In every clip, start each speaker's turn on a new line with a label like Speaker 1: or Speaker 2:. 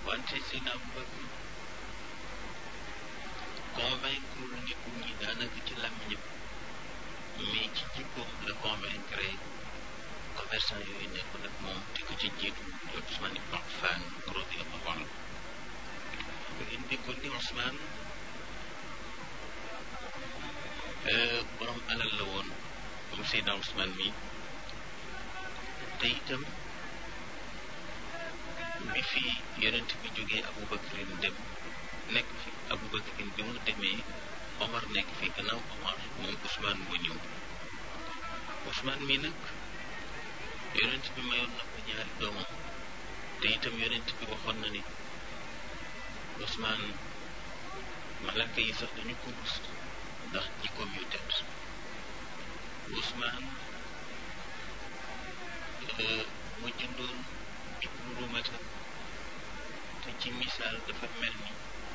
Speaker 1: wante Seydina Abubakar convaincre nit ñi daanaka ci làmmiñam mais ci jikkoom la convaincre commerçant yooyu nekkoon ak moom te ko ci jiitu di Ousmane ibn Affan radiyallahu anhu ngeen déggoon ni Ousmane borom alal la woon moom Seydina Ousmane mi te itam bi fi yonent bi jógee Aboubacarin dem nekk fi Aboubacarin bi mu demee Omar nekk fi gannaaw Omar moom Ousmane moo ñëw Ousmane mi nag yonent bi mayoon na ko ñaari doomam te itam yonent bi waxoon na ni Ousmane malaka yi sax dañu ko rus ndax jikkoom yu tedd Ousmane mu jëndoon ibnu rumata te ci misaal dafa mel ni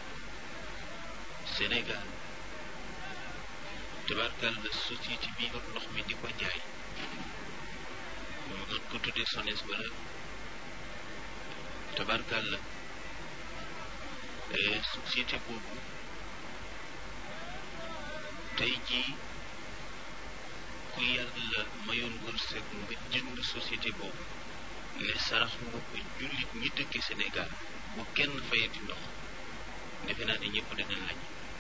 Speaker 1: Sénégal tabarkal la société bi yor ndox mi di ko jaay mën ko tuddee SONES wala tabarkal la société boobu tey jii ku yàlla mayoon wërsëg nga jënd société boobu ne sarax nga ko jullit ñi dëkke Sénégal bu kenn fayati ndox defe naa ne ñëpp danañ lañ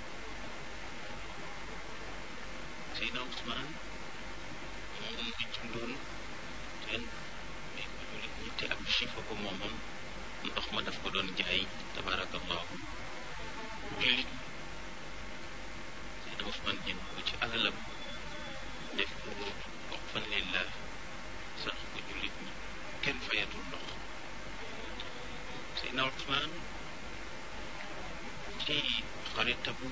Speaker 1: Seydina Ousmane moom nga jëndoon ten may ko jullit ñi te ab chifa ko moomoon ndox ma daf ko doon jaay tabarakallahu jullit Seydina Ousmane jënd ko ci alalam def ko wax fan lillah sax ko jullit ñi kenn fayatul ndox Seydina Ousmane ci xaritabu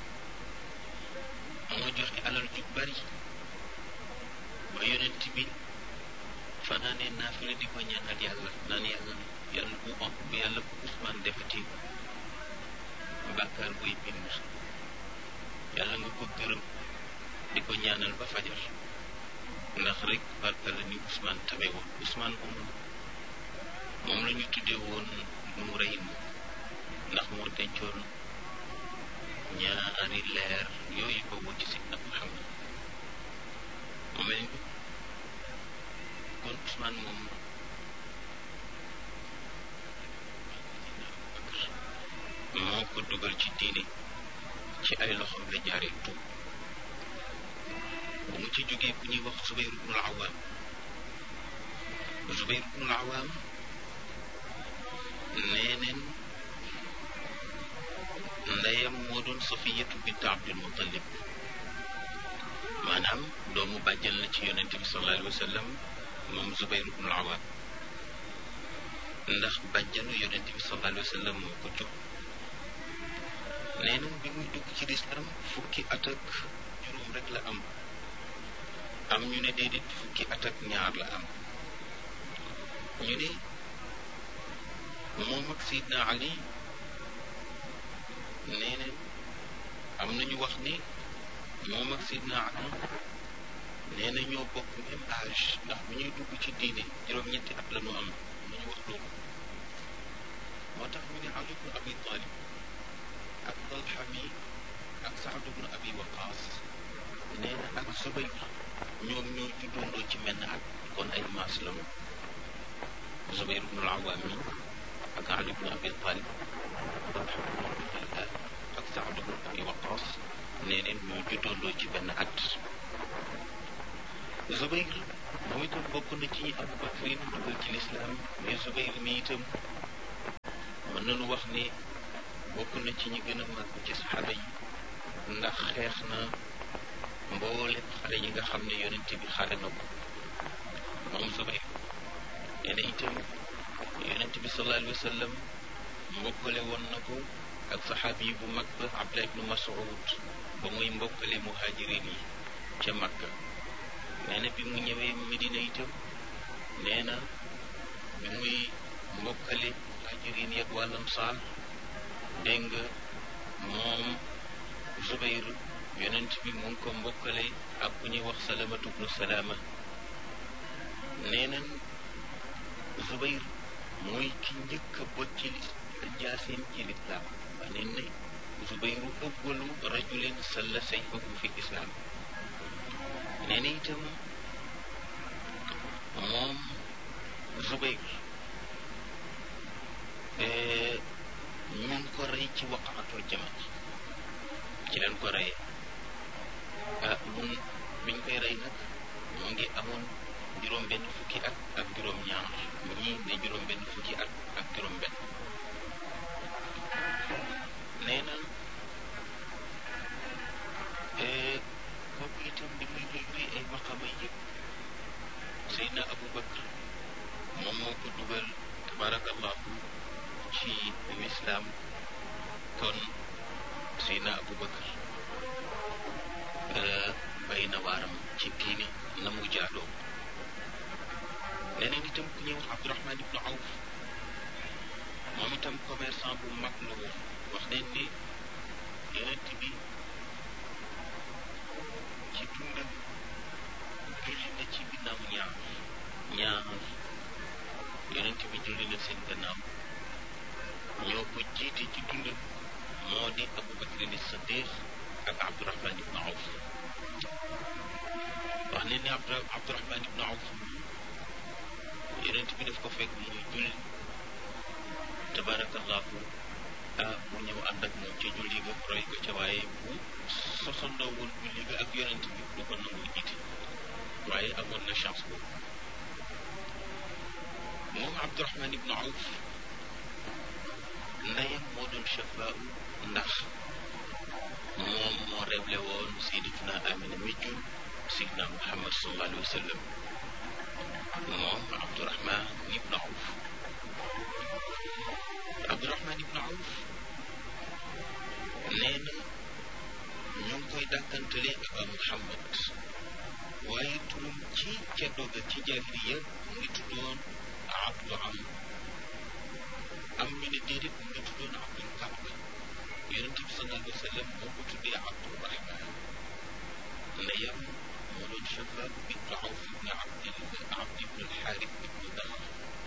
Speaker 1: moo joxe alal ju bari ba yonent bi fanaane naafila di ko ñaanal yàlla naan yàlla yàlla bu am bu yàlla bu Ousmane defati bàkkaar buy bind yàlla nga ko gërëm di ko ñaanal ba fajar ndax rek barka la ni Ousmane tabe woon Ousmane moom moom la ñu tuddee woon nu rëy ndax moo dencoon ñaari leer yooyu ko wut ci Seydina Muhammad mu mel ni kon Ousmane moom moo ko dugal ci diine ci ay loxoom la jaaree tuub bu mu ci jógee ku ñuy wax Zubayr ibnul Awaam Zubayr ibnul Awaam nee neen ndeyam moo doon Safiyatu bint Abdul Muttalib maanaam doomu bàjjal la ci yonente bi sallallahu alayhi wa sallam moom Zubayr ibnul Awaam ndax bàjjalu yonente bi sallallahu alayhi wa sallam moo ko jóg nee neen bi muy dugg ci lislaam fukki at ak juróom rek la am am ñu ne déedéet fukki at ak ñaar la am ñu ne moom ak Seydina Ali nee neen am nañu wax ni moom ak Seydina Ali nee na ñoo bokk même âge ndax bu ñuy dugg ci diine juróom-ñetti at la ñu am nañu wax loolu moo tax ñu ne Ali ibn Abi Talib ak Talha mi ak Saad ibn Abi Waqaas nee na ak Zubayr ñoom ñoo juddoondoo ci menn at kon ay maas la ñu Zubayr ibn al-Awwam mi ak Ali ibn Abi Talib Talha ibn Ubaydillah ak Saad ibn Abi Waqaas nee neen ñoo juddoondoo ci benn at Zubayr moom itam bokk na ci Abu Bakr dugal ci lislaam mais Zubayr mi itam mën nañu wax ni bokk na ci ñi gën a màgg ci saxaaba yi ndax xeex na mboolem xale yi nga xam ne yonent bi xare na ko moom Zubayr nee na itam yonent bi sallallahu alayhi wa sallam mbokkale woon na ko ak saxaabi yi bu mag ba Abdullah ibnu Mas'ud ba muy mbokkale muhajirin yi ca Makka nee na bi mu ñëwee Medina itam nee na bi muy mbokkale muhajirin yi ak wàll Ansaar dégg nga moom Zubayr yonent bi mu ngi ko mbokkale ak ku ñuy wax salamatu bnu salaama nee nañ Zubayr mooy ki njëkk a bot ci jaaseem ci lislaam wax neen ne Zubayru awwalu rajulin salla sayfahu fi lislaam nee na itam moom Zubayr ñu ngi ko rey ci waqaatul jamal ci leen ko reyee ah mun biñ koy rey nag mu ngi amoon juróom benn fukki at ak juróom ñaar ñii ne juróom benn fukki at ak juróom benn nee na kooku itam di muy luy ay maqama yëpp Seydina Abu Bakr moom moo ko dugal tabarakallahu ci lislaam kon Seydina Abu Bakr bay na waaram ci diine na mu jaadoo leneen itam ku ñuy wax Abdurahman ibnu Awf moom itam commerçant bu mag la woon wax nañ ne yonent bi ci dundam julli na ci ginnaaw ñaar ñaar yonent bi julli na seen gannaaw ñoo ko jiite ci dundam moo di Abu Bakrin Siddiq ak Abdurahman ibnu Awf wax nañ ne Abdurahman ibnu Awf yonent bi daf ko fekk muy julli tabarakallahu ah mu ñëw ànd ak moom ca julli ga roy ko ca waaye bu sosandoo woon julli ga ak yonent bi du ko nangu jiite waaye amoon na chance boobu moom Abdurahman ibnu Awf ndeyam moo doon chafaa ndax moom moo révélé woon sayyidatuna Amina mi jur sayyidina Muhammad sallallahu alayhi wa sallam moom Abdurahman ibnu Awf Abdurahman ibnu Awf nee na ñu ngi koy dàkkantale Aba Muhammad waaye turam ci ceddo ga ci jaahiliya mu ngi tuddoon Abdu Am am ñu ne déedéet mu ngi tuddoon Abdul Kaab yonent bi sallallahu alayhi wa sallam moo ko tuddee Abdurahman ndeyam moo doon Shabaab ibnu Awf ibnu Abdil Abd ibnu Alxaaris ibnu Daxr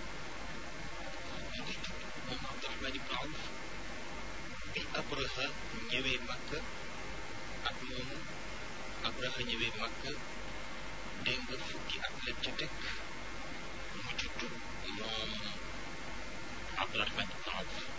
Speaker 1: mu ngi tudd moom Abdurahman ibnu Awf bi Abraha ñëwee Makka ak moomu Abraha ñëwee Makka dégg nga fukki at la ca teg mu judd moom Abdurahman ibnu Awf